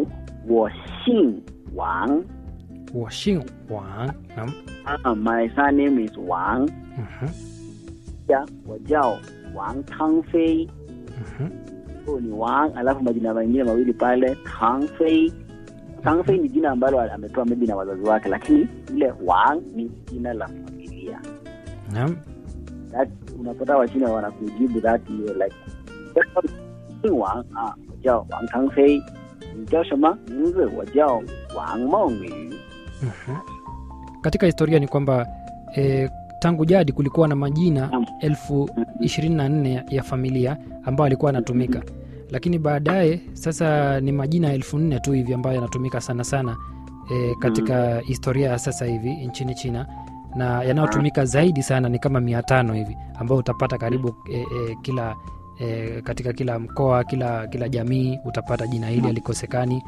mfano wo xin wang 我姓王 nam ah, my surname is wang mhm, ya 我叫王汤飞 mhm. huyu ni wang alafu majina mengine mawili pale tang fei tang fei ni jina ambalo amepewa maybe na wazazi wake lakini ile wang ni jina la familia nam that unapata wachina wanakujibu that you like "王啊，我叫王长飞，你叫什么名字？我叫王梦雨。 mhm. katika historia ni kwamba e, tangu jadi kulikuwa na majina Naam. elfu ishirini na nne ya familia ambayo alikuwa anatumika lakini baadaye sasa ni majina elfu nne tu hivi ambayo yanatumika sana sana e, katika historia ya sasa hivi nchini china na yanayotumika zaidi sana ni kama mia tano hivi ambayo utapata karibu e, e, kila e, katika kila mkoa kila kila jamii utapata jina hili alikosekani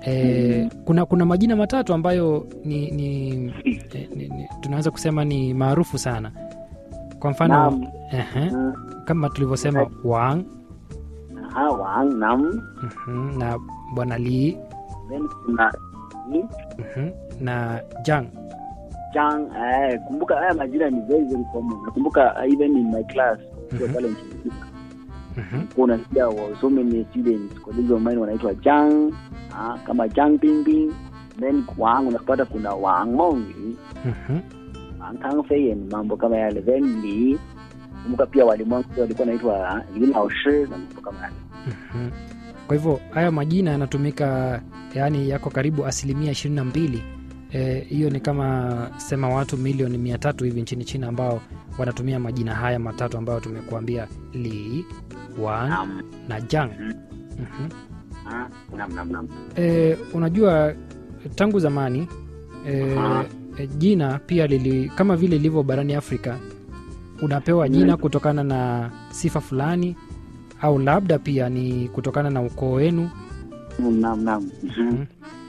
e, kuna kuna majina matatu ambayo ni, ni, e, ni, ni tunaweza kusema ni maarufu sana kwa mfano Naam. ehe, Mm, kama tulivyosema wang aha, Wang Nam, mhm, na bwana li then kuna Li, mhm, na jang Chang. Eh, kumbuka haya majina ni very very common. Nakumbuka uh, even in my class mm Mhm. pale nchini Kenya, mhm, kwa unasikia wa- so many students colleagues of mine wanaitwa Chang, ah, kama Chang Pingbing, then Wang unapata kuna Wang Mongyu mhm, Tangfei and mambo kama yale then Li kumbuka pia walimu wangu pia walikuwa naitwa Li Lao Shi na mambo kama yale mhm. kwa hivyo haya majina yanatumika yaani yako karibu asilimia ishirini na mbili Eh, hiyo ni kama sema watu milioni mia tatu hivi nchini china ambao wanatumia majina haya matatu ambayo tumekuambia li wang Naam. na jang Mhm. Mhm. Ah, nam nam nam E, unajua tangu zamani e, Aha. e, jina pia lili kama vile ilivyo barani Afrika, unapewa jina Mm. kutokana na sifa fulani au labda pia ni kutokana na ukoo wenu. nam nam Mhm.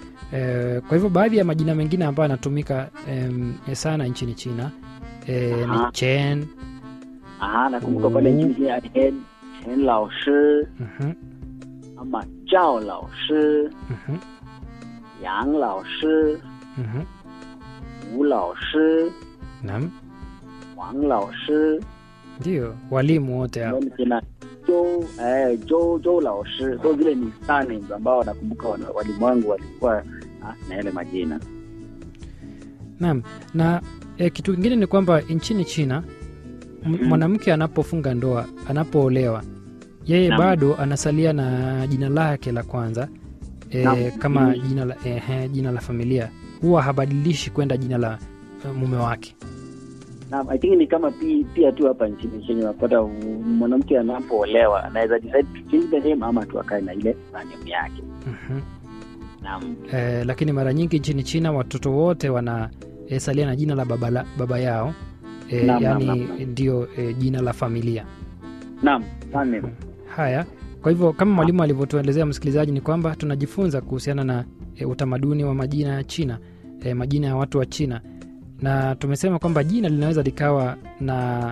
E, kwa hivyo baadhi ya majina mengine ambayo yanatumika em, sana nchini China e, ni Aha. Chen. Aha, nakumbuka pale Mhm. nchini Kenya Chen Chen Lao Shi Mhm, ama Zhao Lao Shi mhm, Yang Lao Shi mhm. Wu Lao Shi Naam, Wang Lao Shi ndio walimu wote hao. then kuna Zhou eh Zhou Zhou Lao Shi so vile ni surnames ambao nakumbuka wana- walimu wangu walikuwa ah, na yale majina Naam, na e, kitu kingine ni kwamba nchini China m- Mhm. mwanamke anapofunga ndoa, anapoolewa, yeye Naam. bado anasalia na jina lake la kwanza e, Naam. kama Mhm. jina la, e, jina la familia, huwa habadilishi kwenda jina la e, mume wake. na I think ni kama pi, pia tu hapa nchini Kenya unapata u- mwanamke anapoolewa anaweza decide to change the name ama tu akae na ile surname yake Mhm. naam E, lakini mara nyingi nchini China watoto wote wanasalia na jina la baba, la, baba yao e, Naam, naam, yani naam, naam. ndio e, jina la familia. naam surname Haya, kwa hivyo kama mwalimu alivyotuelezea msikilizaji, ni kwamba tunajifunza kuhusiana na e, utamaduni wa majina ya China, e, majina ya watu wa China, na tumesema kwamba jina linaweza likawa na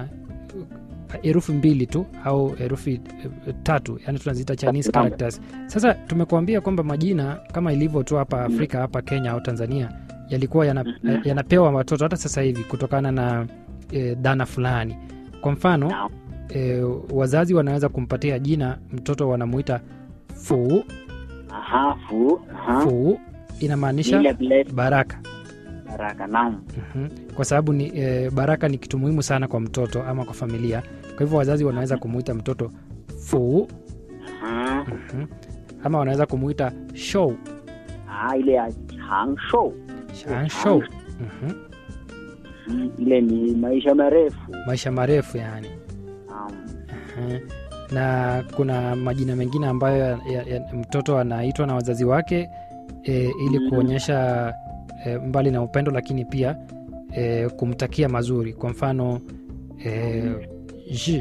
herufi mbili tu au herufi e, tatu, yani tunaziita Chinese Naam. characters. Sasa tumekuambia kwamba majina kama ilivyo tu hapa Afrika, hapa Kenya au Tanzania, yalikuwa yana, Mhm. yanapewa watoto hata sasa hivi kutokana na e, dhana fulani. Kwa mfano Naam. e, wazazi wanaweza kumpatia jina mtoto wanamuita fu aha fu aha fu inamaanisha ile vile baraka baraka naam Mhm. kwa sababu ni e, baraka ni kitu muhimu sana kwa mtoto ama kwa familia kwa hivyo wazazi wanaweza kumuita mtoto fu aha mhm. ama wanaweza kumuita show ah ile ya Hangshou Shan show mhm. Mm, ile ni maisha marefu maisha marefu yani naam Mhm. na kuna majina mengine ambayo ya, ya, ya, mtoto anaitwa na wazazi wake e, ili Mhm. kuonyesha e, mbali na upendo lakini pia e, kumtakia mazuri kwa mfano e, Ji,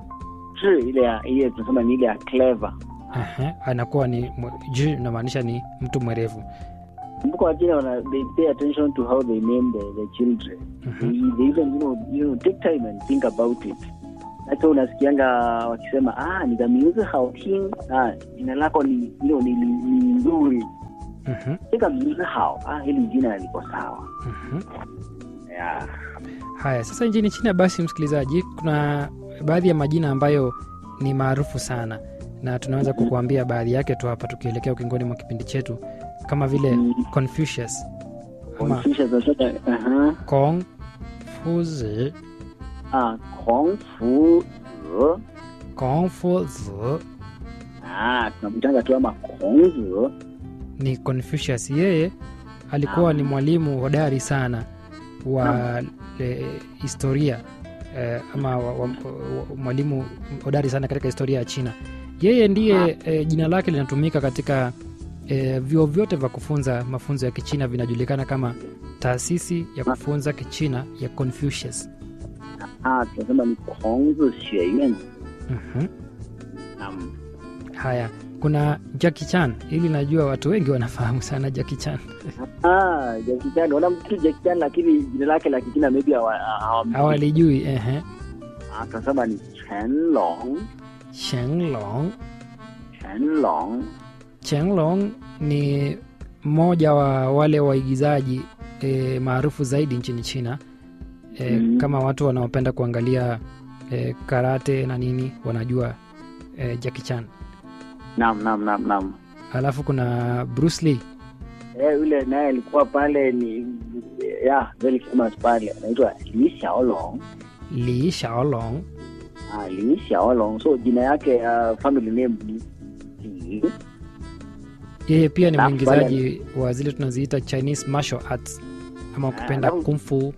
Zhi, ile ya ile tunasema ni ile ya clever ehe, anakuwa ni mwe- Ji inamaanisha ni mtu mwerevu kumbuka wachina wana they pay attention to how they name the, the children Mhm. they, they even you know, you know take time and think about it hata unasikianga wakisema ah ni the music hao king ah jina lako ni you know, ni, ni, ni nzuri Mhm, 这个名字好啊hili jina liko sawa mhm. yeah. haya sasa nchini china basi msikilizaji kuna baadhi ya majina ambayo ni maarufu sana na tunaweza kukuambia baadhi yake tu hapa tukielekea ukingoni mwa kipindi chetu kama vile Mm. confucius ama Confucius unasema aha kong fuzi ah Kong Fu Zi Confuzi ah tunamtanga tu ama Kong Zi ni Confucius. Yeye alikuwa ni mwalimu hodari sana wa e, historia e, ama wa, wa, wa, mwalimu hodari sana katika historia ya China. Yeye ndiye e, jina lake linatumika katika e, vyuo vyote vya kufunza mafunzo ya Kichina vinajulikana kama taasisi ya kufunza Kichina ya Confucius. ah tunasema ni Kong Zi Xue Yuan Mhm. naam Haya, kuna Jackie Chan. Ili najua watu wengi wanafahamu sana Jackie Chan. ah Jackie Chan wana mtu Jackie Chan lakini jina lake la Kichina maybe hawa- hawamjui. Hawalijui ehe. ah tunasema ni Chen Long Shenlong. Chen Long Chenglong ni mmoja wa wale waigizaji e, maarufu zaidi nchini China e, Mm. kama watu wanaopenda kuangalia e, karate na nini wanajua e, Jackie Chan. naam naam naam naam Alafu kuna Bruce Lee. eh yule naye alikuwa pale ni yeah very famous pale anaitwa Li Xiaolong Lee Shaolong. ah Li Xiaolong so jina yake uh, family name ni Li Yeye pia ni Alafu mwingizaji wa zile tunaziita Chinese martial arts ama kupenda alafu- kung fu.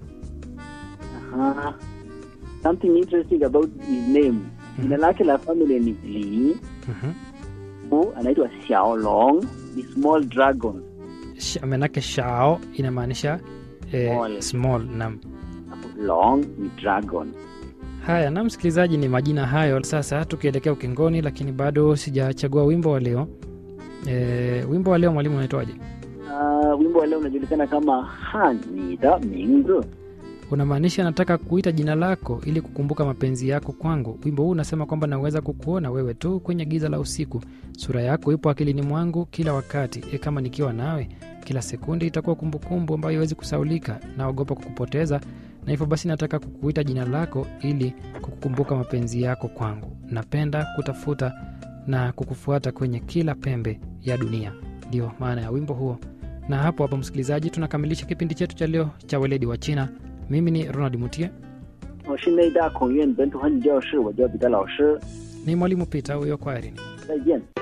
Ah, something interesting about his name jina lake la family ni Li Mhm. Hu, anaitwa Xiaolong ni small dragon Sh- Manake Shao inamaanisha e, Small. small. Naam. Long ni dragon Haya, na msikilizaji, ni majina hayo sasa, tukielekea ukingoni, lakini bado sijachagua wimbo wa leo. E, wimbo wa leo mwalimu unaitwaje? uh, wimbo wa leo unajulikana kama Han ni da Mingzi Unamaanisha nataka kuita jina lako ili kukumbuka mapenzi yako kwangu. Wimbo huu unasema kwamba naweza kukuona wewe tu kwenye giza la usiku, sura yako ipo akilini mwangu kila wakati. E, kama nikiwa nawe kila sekundi itakuwa kumbukumbu ambayo haiwezi kusaulika. Naogopa kukupoteza, na hivyo basi nataka kukuita jina lako ili kukukumbuka mapenzi yako kwangu. Napenda kutafuta na kukufuata kwenye kila pembe ya dunia. Ndio maana ya wimbo huo. Na hapo hapo, msikilizaji, tunakamilisha kipindi chetu cha leo cha weledi wa China. Mimi ni Ronald Mutie, 我是内大孔院本土汉语教师，我叫彼得老师， ni mwalimu Peter huyo, kwaherini. 再见。